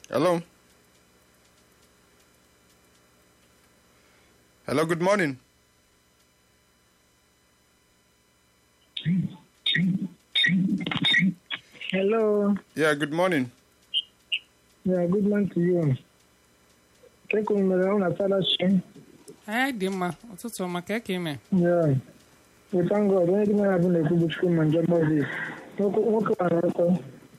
Hello. Hello, good morning. Hello. Yeah, good morning. Yeah, good morning to you. Keko mere una fellowship. anyị dị mma ụtụtụ ọma ka eke ime Yeah. We thank God. Onye dị mara bụ na-ekwu bụ Chukwu ma njem Moses. Nwoke nwoke gbara ọkụ.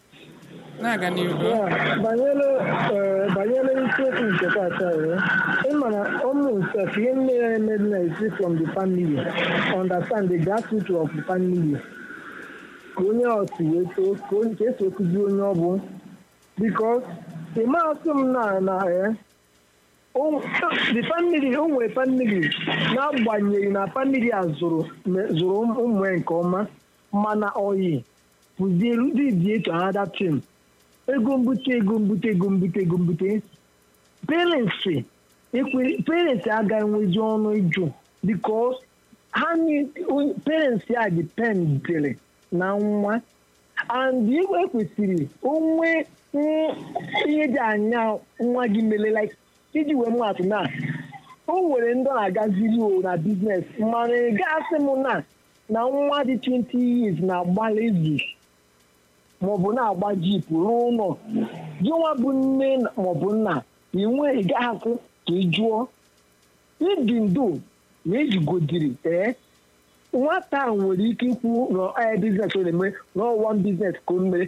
na-aga n'ihu Yeah. Banyere eh, banyere isiokwu nke taata ya. Ịma na ụmụ sef ihe nne ya emeri na esi from the family. Understand the gratitude of the family. Ka onye otu wee too ka onye ka esi ekuzi onye ọ bụ. Because the asị m na na eh, o- the family o nwere family n'agbanyeghị na family a zụrụ me- zụrụ ụmụ ya nke ọma mana oyi pụzielu didi etu another team ego mbute ego mbute ego mbute ego mbute parents ekwe parents agaghị enwezi ọnụ ịjụ because ha ni parents ya dependere na nwa and igwe kwesịrị onwe mm, ihe dị anya nwa gị mere like iji wee mụ na o nwere ndị ọ na-agaziri o na biznes mana ị gasị m na na nwa dị 20 years na-agba lezi maọbụ na-agba jip ruo ụlọ gị nwa bụ nne maọbụ nna inwe ị gaghị akwụ ka ị jụọ ịdị ndo na ejigodiri ee nwata a nwere ike ikwu na biznes ọ na-eme na ọwa biznes ka o mere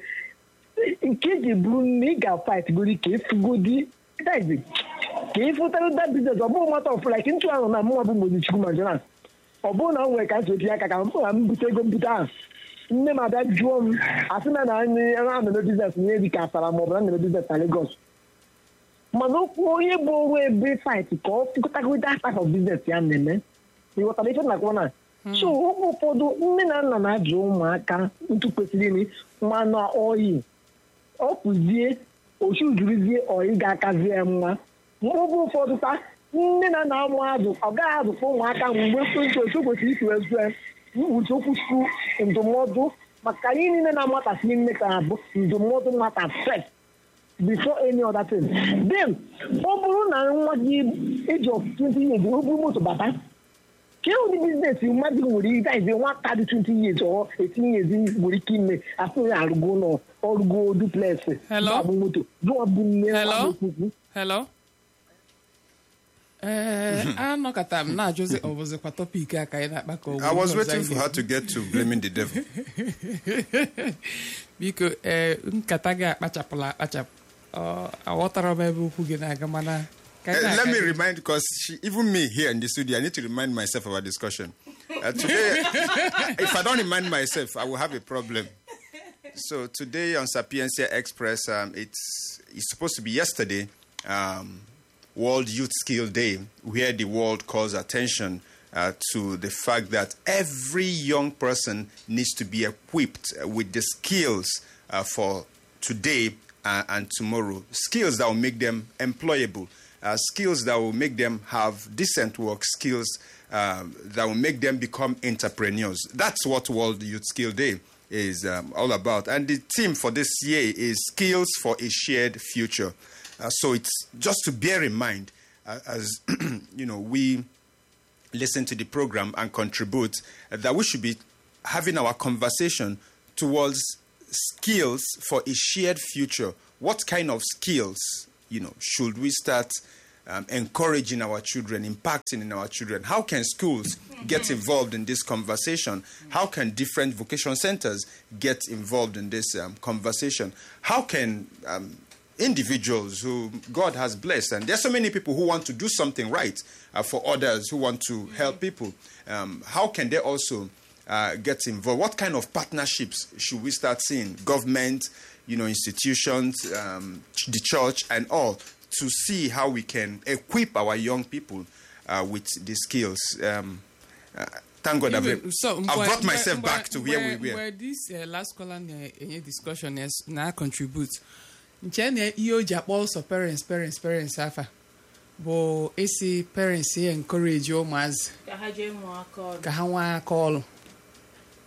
nke ji bụrụ na ị ga-fight godi ka efugodi dazi ka ịfụtara da biznes ọ bụrụ nwata ọfụla ka ntụ ahụ na mụnwa bụ mozichukwu majora ọ bụrụ na m nwere ka m sotinye aka ka m m bute ego mbute ahụ nne m abịa jụọ m asị na na anyị a na-eme biznes nye dị ka asara maọbụ na na-eme biznes na Lagos mana okwu onye bụ ọrụ ebe fight ka ọ fụkọtagoda type of business ya na-eme ịghọtara ife na kwana so oge ụfọdụ nne na nna na-ajụ ụmụaka ntụ kwesịrị iri mmanụ oyi ọ pụzie ochu jurizie oyi ga-akazie mma oge ụfọdụ ta nne na nna ụmụ azụ ọ gaghị azụkwa ụmụaka mgbe ntụ otu kwesịrị isi wee zue mkpuchi okwu chukwu ndụmọdụ maka ihe niile na-amatasị nne ka bụ ndụmọdụ nwata first before any other thing. then ọ bụrụ na nwa gị age of 20 years o buru moto bata ka ụdị biznes mmadụ nwere ike izi nwata dị 20 years or 18 years nwere ike ime asị ya arụgo ụlọ ọrụgo duplex Hello? bụ moto gụọ bụ nne nwa Hello? na-ekwukwu. hello ee anọkọta m na-ajụzi ọ bụzikwa tọpik a ka anyị na-akpa ka ọ bụ I was ihe ọzọ waiting anyị for her to get to blaming the devil. biko ee nkata gị akpachapụla akpachapụ Ọ, aghọtara m ebe okwu gị na-aga mana ka Uh, anyị let me na-aga- remind, because even me here in the studio, I need to remind myself of our discussion. Uh, today, if I don't remind myself, I will have a problem. So today on Sapiencia Express, um, it's it's supposed to be yesterday, um, World Youth Skill Day, where the world calls attention uh, to the fact that every young person needs to be equipped uh, with the skills uh, for today uh, and tomorrow. Skills that will make them employable, uh, skills that will make them have decent work, skills um, that will make them become entrepreneurs. That's what World Youth Skill Day is um, all about. And the theme for this year is Skills for a Shared Future. Uh, so it's just to bear in mind uh, as you know we listen to the program and contribute uh, that we should be having our conversation towards skills for a shared future. What kind of skills, you know, should we start um, encouraging our children, impacting in our children? How can schools get involved in this conversation? How can different vocation centers get involved in this um, conversation? How can um, individuals who God has blessed, and there's so many people who want to do something right uh, for others who want to help people. Um, how can they also uh, get involved? What kind of partnerships should we start seeing? Government, you know, institutions, um, ch- the church, and all to see how we can equip our young people uh, with the skills. Um, uh, thank God I've, Even- so, I've mgbe- brought myself mgbe- back to where mgbe- we were. mgbe this uh, last caller na-enye discussion yes, na contribute nche na ihe o ji akpọ ọsọ parents parents parents afa bụ isi parents ya encourage ụmụazị ka ha jee mụọ aka ọrụ ka ha nwee aka ọrụ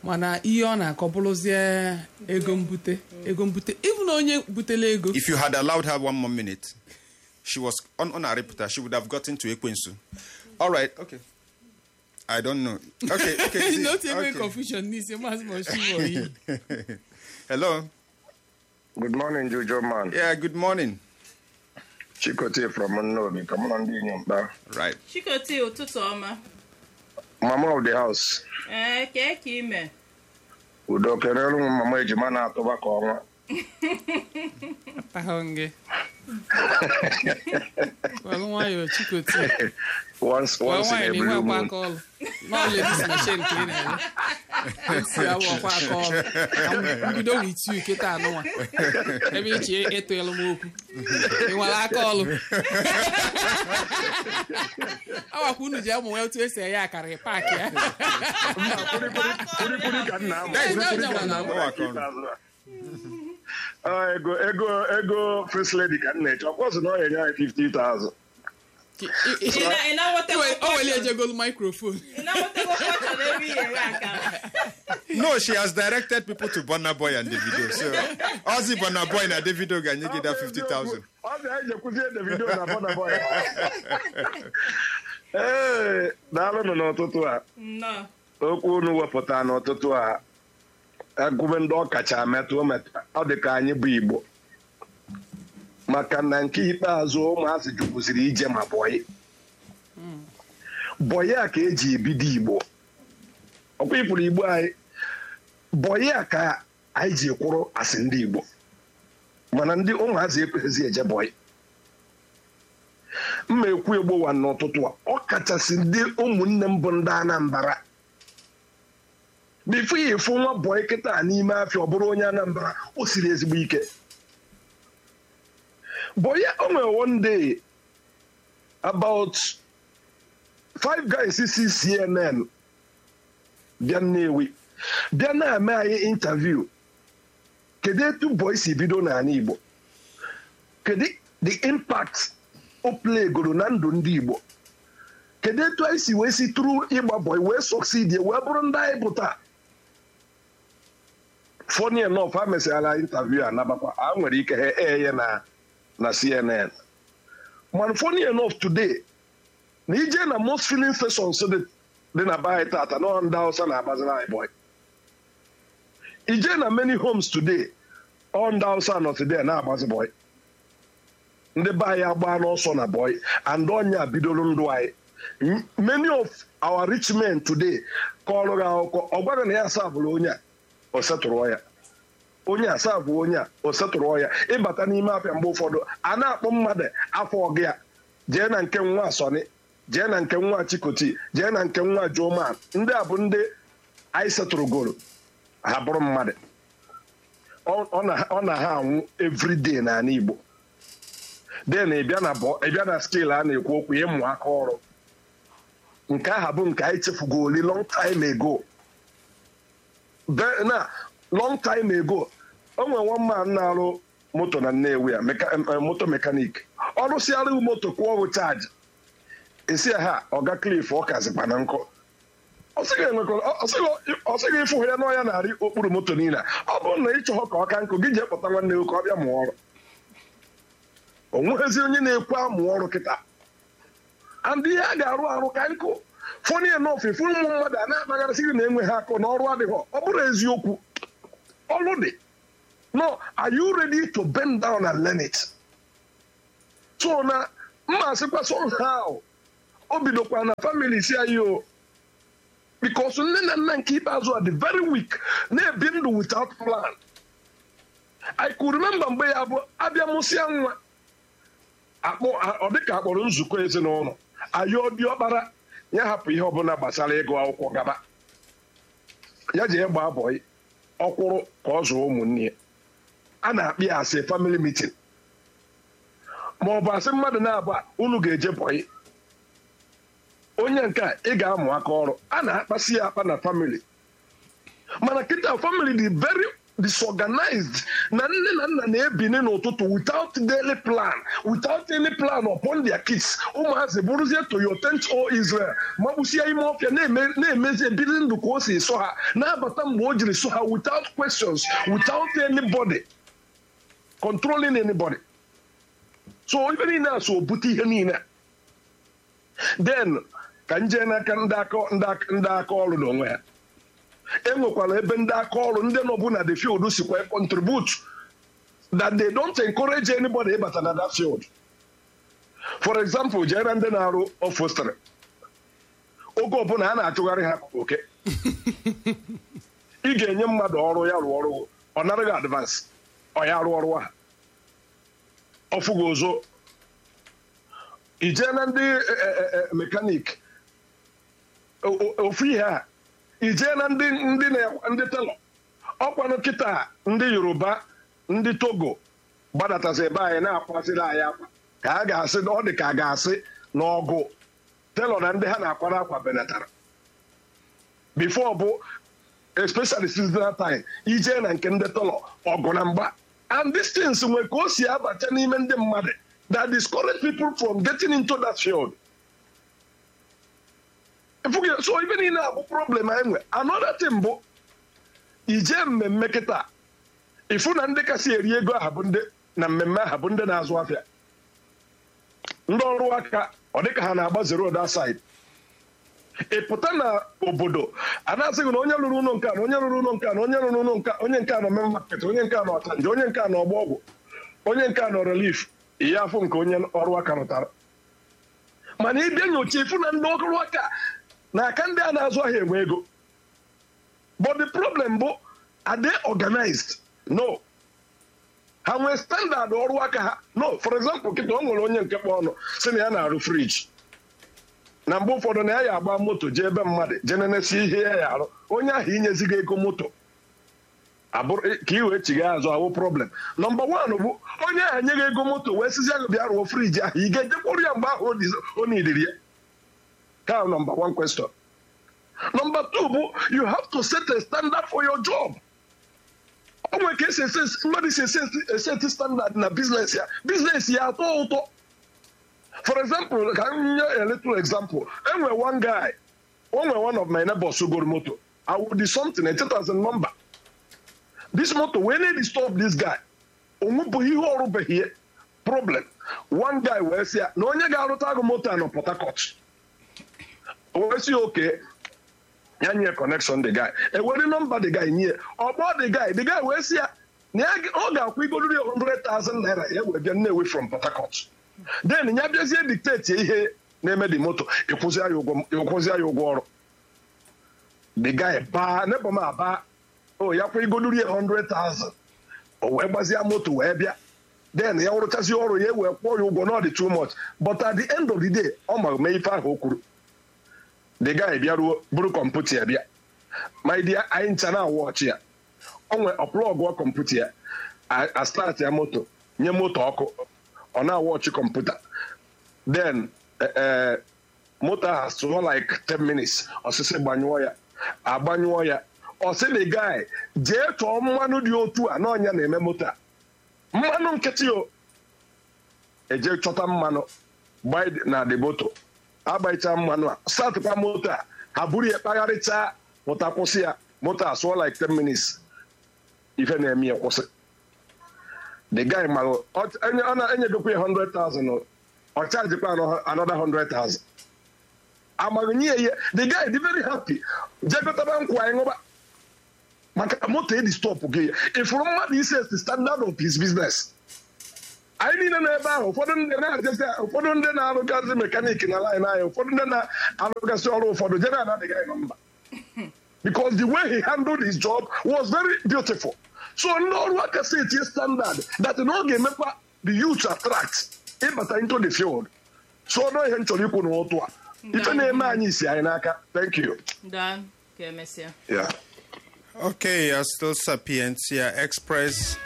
mana ihe ọ na-akọ bụrụzie ego mbute ego mbute ịbụ na onye butela ego If you had allowed her one more minute, she was on on her reputer. She would have gotten to Ekwensu. All right. Okay. I don't know. Okay. Okay. see, n'otu ebe okay. confusion n'isi maazị moshiwo yi Hello. Good morning, Jojo man. Yeah. Good morning. Chikote from Nnobi. Come on, ndị inyom kpa. Right. chikoti ụtụtụ ọma Mama of the house. ee kee ka ime Udo kelere m mama ejima na-atụba ka ọnwa. atahụ gị welụ nwayọọ chikoti Once, Well, once in why a na blue enwekwa moon. aka ọlụ n'ọlụ edis machine ka ị na-ele esi awụ ọkwa aka ọlụ Ka m bido with you kịta anụnwa ebe ichi ịtụelu m okwu ị nwere aka ọlụ awakwa unu ji amụ nwe otu esi eghe akara ị paakị ya Kwurikuri ka nna amụ. That is not Kwurikuri ka Jama nna now. amụ. Ah, ego ego ego first lady ka nna eche ọkwọsị na ọ ga-enye anyị 50,000 Ị- ị- ị- Ị na- ị na-enweta o weli ejegolu microphone ị na-enwetago kọcha n'ebe ihe eghe akara No, she has directed people to Bonner Boy and Davido. So, Ozzy Bonner Boy and Davido can you get that 50,000? Ọ ga-eji ekwuzie Davido na Burna Boy. Ee, daalụnụ n'ụtụtụ a. nnọọ okwu unu wepụta n'ụtụtụ a agụme ndị ọkacha metụ metụ ọ dị ka anyị bụ igbo maka na nke ikpeazụ ụmụazị jukwuziri ije ma bọyị bọyị a ka eji ebido igbo ọkwa ịpụrụ igbo anyị bọyị a ka anyị ji kwụrụ asị ndị igbo mana ndị ụmụazị ekweghịzi eje bọyị mma ekwu egbowa n'ụtụtụ a ọ kachasị ndị ụmụnne m bụ ndị anambra bifo ya efu nwa bọị kịta n'ime afịa ọ bụrụ onye anambra o siri ezigbo ike bọị o nwere one day about five guys si cnn bịa nnewi bịa na-eme anyị interview kedu etu bọị si bido n'ala igbo kedu the impact o plegoro na ndụ ndị igbo kedu etu anyị si wee si tụrụ ịgba bọị wee succeed wee bụrụ ndị anyị bụ taa funny enough ha mesịara interview a nabakwa ha nwere ike ha ee ya na na cnn mana funny enough today na ije na most filling stations dị dị na be anyị tata na ndị hausa na-agbaziri anyị bọị ije na many homes today ọ ndị hausa nọ today na-agbazi bọị ndị be anyị agba n'ọsọ na bọị and ọnya bidoro ndụ anyị M- many of our rich men today kọrọ gị akụkọ ọ gwara na ya asabụrụ onye a o setụrụ ya onye asaa bụ onye a o setụrụ ya ịbata n'ime afịa mgbe ụfọdụ a na-akpọ mmadụ afọ ọgụ ya jee na nke nwa sọni jee na nke nwa chikoti jee na nke nwa joman ndị a bụ ndị anyị setụrụgoro ha bụrụ mmadụ Ọ- ọ na- ọ na ha anwụ everyday n'ala igbo den ịbịa na bọ- ịbịa na skil a na-ekwu okwu ịmụ aka ọrụ nke aha bụ nke anyị chefugoli long time ago Be- na long time ago o nwere nwa mma na-arụ moto na nnewi ya meka- em, em, moto mekanik ọ rụsịara moto kwụọ ọrụ chaji esi ya ha ọga klif ọ kazikwa na nkụ ọ sịghị enwekọ- ọ- ọ sịghị- ọ sịghị ịfụ ya n'ọya na-arị okpuru moto niile a. ọ bụrụ na ị chọrọ ka ọ ka nkụ gị jee kpọta nwanne gị ka ọ bịa mụọ ọrụ o nweghịzi onye na-ekwu amụ ọrụ kịta and ihe a ga-arụ arụ ka nkụ fọni enof ifu ụmụ mmadụ a na-akpagharịsị gị na enweghị akụ na ọrụ adịghị ọ bụrụ eziokwu ọrụ dị no are you ready to bend down and learn it so na mma asịkwa somehow o bidokwa na family si anyị o because nne na nna nke ikpeazụ a dị very weak na-ebi ndụ without plan I could remember mgbe ya bụ abịa mụsịa nwa akpọ ọ dịka akpọrọ nzukọ ezinụlọ ayọ diọkpara ya hapụ ihe ọbụla gbasara ịgụ akwụkwọ gaba ya ji gbaa bọị ọkwụrụ ka ọ zụọ ụmụnne ya a na-akpị ya asị family meeting ma ọ bụ asị mmadụ na-abụ unu ga-eje bọị onye nke a ị ga-amụ aka ọrụ a na-akpasị ya akpa na family mana kịta family dị very disorganized na nne na nna na-ebini n'ụtụtụ without daily plan without any plan upon their kids ụmụazị bụrụzie to your tent o Israel magbusie ime ọfịa na-eme- na-emezi ebiri ndụ ka o si sọ ha na-abata mgbe o jiri sọ ha without questions without anybody controlling anybody so ibe niile a so bute ihe niile a. then ka nje n'aka ndị aka ndị aka- ndị aka ọrụ n'onwe ha enwekwara ebe ndị aka ọrụ ndị nọbụ na the field sikwa contribute that they don't encourage anybody ịbata na that field for example jee na ndị na-arụ ofostri oge ọbụla a na-achụgharị ha ka oke ị ga-enye mmadụ ọrụ ya rụọ ọrụ ọ naraghị advance ọ ya rụọ ọrụ ha ọfụgo ụzọ ijee na ndị mekanik ofu ihe a ijee na ndị ndị na- ndị telọ ọkwanụ kịta ndị yoruba ndị togo gbadatazi ebe anyị na-akwasịrị anyị akwa ka a ga-asị ọ dị ka a ga-asị na ọgụ telọ na ndị ha na-akwara akwa benatara bifo bụ especially seasonal time ijee na nke ndị telọ ọgụ na mgba and these things nwe ka o si abata n'ime ndị mmadụ that discourage people from getting into that field Efughị ya, so ibe niile a bụ problem anyị nwe another thing bụ ije mmemme kịta ifu na ndị kasị eri ego aha bụ ndị na mmemme aha bụ ndị na-azụ afịa ndị ọrụ aka ọ dịka ha na-agba zero that side ị pụta na obodo a na-asịghị na onye rụrụ ụlọ nke a na onye rụrụ ụlọ nke a na onye rụrụ ụlọ nke a onye nke a nọ mee market onye nke a nọ ọchanja onye nke a nọ ọgba ọgwụ onye nke a nọ relief ihe afọ nke onye ọrụ aka rụtara mana ịbịa nyocha ifu na ndị ọrụ aka na aka ndị a na-azụ ahịa enwe ego but the problem bụ are they organized no ha nwee standard ọrụ aka ha no for example kịta o nwere onye nke kpọ ọnụ si na ya na-arụ friji na mgbe ụfọdụ na ya ya agba moto jee ebe mmadụ jee nenesi ihe ya ya arụ onye ahụ inyezigo ego moto abụrụ ka ị wee chigha azụ awụ problem nọmba wan bụ onye ahụ nye gị ego moto wee sizi ahụ bịa rụọ friji ahụ ị ga-ejekwuru ya mgbe ahụ o nidiri ya ka nọmba one question nọmba two bụ you have to set a standard for your job o nwere ka esi ese mmadụ si ese eseti standard na biznes ya biznes ya atọ ụtọ for example ka m nye a little example enwe one guy onwe one of my neighbors goro moto i would do something a thousand number this motor wee na disturb this guy onwebụghị ihe ọrụbeghị ya problem one guy wee sị ya na onye ga-arụta agụ moto a nọ port harcourt wee sị oke ya nye connection the guy ewere nọmba the guy nye ọgbọ the guy the guy wee sị ya na ya ga- ọ ga-akwụ igoriri 100,000 naira ya wee bịa nnewi from port harcourt then ya bịazie dictate ihe na-eme the moto ịkwụzi ya ụgwọ ịkwụzi ya ụgwọ ọrụ the guy baa nebo m aba o ya kwa igoduri ya 100,000 o wee gbazie moto wee bịa then ya rụchazi ọrụ ya wee kwụọ ya ụgwọ na ọ dị too much but at the end of the day ọ ma mee ife ahụ o kwuru the guy bịaruo buru kọmputa ya bịa my dear anyị ncha na wọchị ya o nwee ọplọgụọ kọmputa ya a- a start ya moto nye moto ọkụ ọ na-awọchị kọmputa then eh, eh, moto ahụ sụọ like 10 minutes ọsịsị gbanyụọ ya agbanyụọ ya ọsị the guy jee chọọ mmanụ dị otu a n'ọnya na-eme moto a mmanụ nkịtị o eje chọta mmanụ gbaa na the moto agbaicha mmanụ a statụkwa moto a ha buru ya kpagharịchaa pụta kwụsị ya moto a sụọ like 10 minutes ife na-eme ya kwụsị the guy ma ọ enye- ọ na-enyegokwa ya 100,000 o, ọ chajikwa anọ- another 100,000 amaghị nye ya the guy dị very happy jegotaba nkwa anyị ṅụba maka moto edi stop gị ịfụrụ mmadụ ise the standard of his business anyị niile nọ ebe ahụ ụfọdụ ndị na-ajesi ụfọdụ ndị na-arụgasị mekaniki na line anyị ụfọdụ ndị na-arụgasị ọrụ ụfọdụ general adịghị anyị na mba because the way he handled his job was very beautiful so ndị ọrụ aka si etinye standard that na ọ ga-emekwa the youth attract ịbata into the field so ọnụ ihe m chọrọ ikwu n'ụtụ a ife na-eme anyị isi anyị n'aka thank you daa ka emesịa yeah. Okay, uh, still Sapientia Express.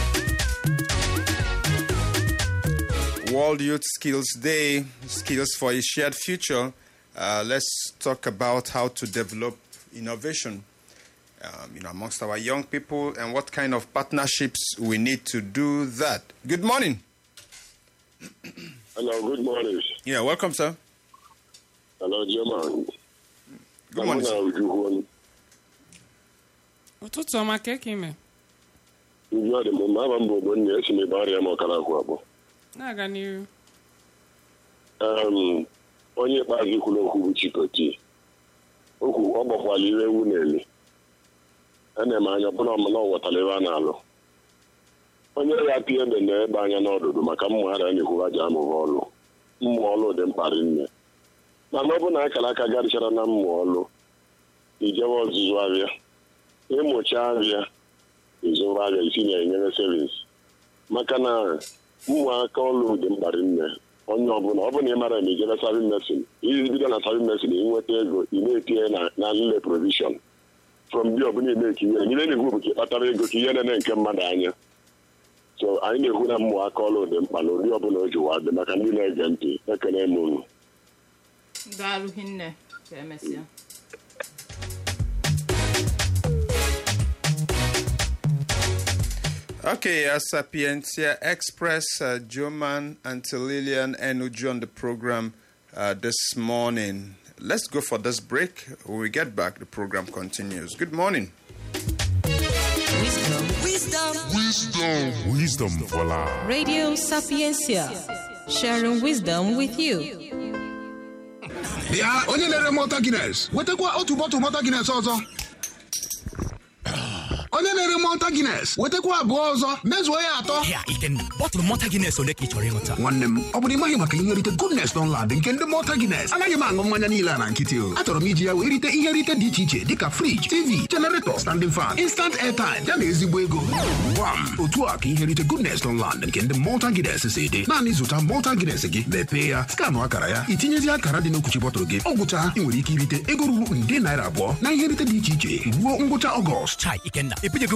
World Youth Skills Day, Skills for a Shared Future. Uh, let's talk about how to develop innovation. um, you know, amongst our young people and what kind of partnerships we need to do that. Good morning. Hello, good morning. Yeah, welcome, sir. Hello, German. Good morning. sir. Ujukwu ụtụtụ ọma ka eke ime Uju adị m mma aba mbụ ogbonne esi m ebe arịa m ọkara akwụ abụọ. na-aga n'ihu Um, onye ikpeazụ kwuru okwu bụ Chikoti. Okwu ọ gbakwala ire ewu na-eli. Ana m anya ọbụna ọmụna ọ ghọtara ebe a na-alụ. Onye ya pịa ebe na-ebe anya n'ọdụdụ maka mmụ ha na-ekwu aja amụba ọlụ. Mmụ ọlụ dị mkpa rinne. Mana ọ bụ na akara aka garịchara na mmụ ọlụ, ijewe ọzụzụ abịa. ịmụcha abịa ịzụrụ abịa isi na-enyere sevins maka na ụmụaka ọlụ dị mkpa nne onye ọbụla ọ bụla ị mara na ijebe savin mesin iji bido na savin mesin ịnweta ego ị na-etinye na na nle provision from bi ọbụla ime ka ihe nyere na-ekwu bụ ka ịkpatara ego ka ihe nene nke mmadụ anya so anyị na-ekwu na ụmụaka ọlụ dị mkpa na ụdị ọbụla o ji wa dị maka ndị na-ege ntị ekele m unu daalụ hinne ka emesịa Okay, uh, Sapientia Express, uh, Joman and Lillian Enuju on the program uh, this morning. Let's go for this break. When we get back, the program continues. Good morning. Wisdom for life. Radio Sapiencia, sharing wisdom with you. bịa onye na-ere mọta gines wetakwa otu bọtụ mọta gines ọzọ onye na-ere mọta gines wetakwa abụọ ọzọ mezuo ya atọ Ya, Ikenna, bọtụlụ mọta Guinness ole ka ị chọrọ ịṅụta? nwanne m ọ bụrụ ịmaghị maka ihe nrite goodness nọnlad nke ndị mọta gines anaghị m aṅụ mmanya niile a na nkịtị o achọrọ m iji ya wee rite ihe nrite dị iche iche dịka friji tv generator standing fan instant airtime ya na ezigbo ego gwam otu a ka ihe nrite goodness nọnlad nke ndị mọta gines si dị naanị zụta mọta gines gị mepee ya skanụ akara ya itinyezi akara dị n'okwuchi bọtụlụ gị ọ gwụcha ị nwere ike irite ego ruru nde naira abụọ na ihe nrite dị iche iche ruo ngwụcha ọgọst Chai, Ikenna, ebinyego